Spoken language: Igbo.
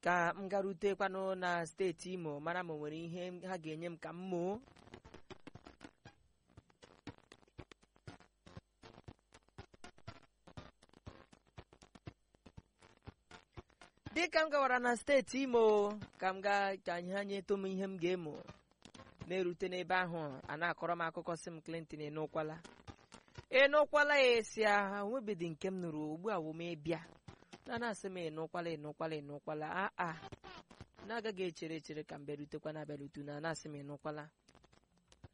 ka m garutekwanụ na steeti imo mara ma o nwere ihe ha ga-enye m ka m moo dịka m gawara na steeti imo ka m gaa ka anyị ha nyetụ m ihe m ga-emo na-erute n'ebe ahụ a na-akọrọ m akụkọ si m Clinton enụkwala enụkwala ya esi aha nwebedi nke m nụrụ ugbu a wụ m ịbịa na na-asị m enụkwala enụkwala enụkwala aa na-agaghị echere echere ka m bịarutekwa na abịarutu na na-asị m enụkwala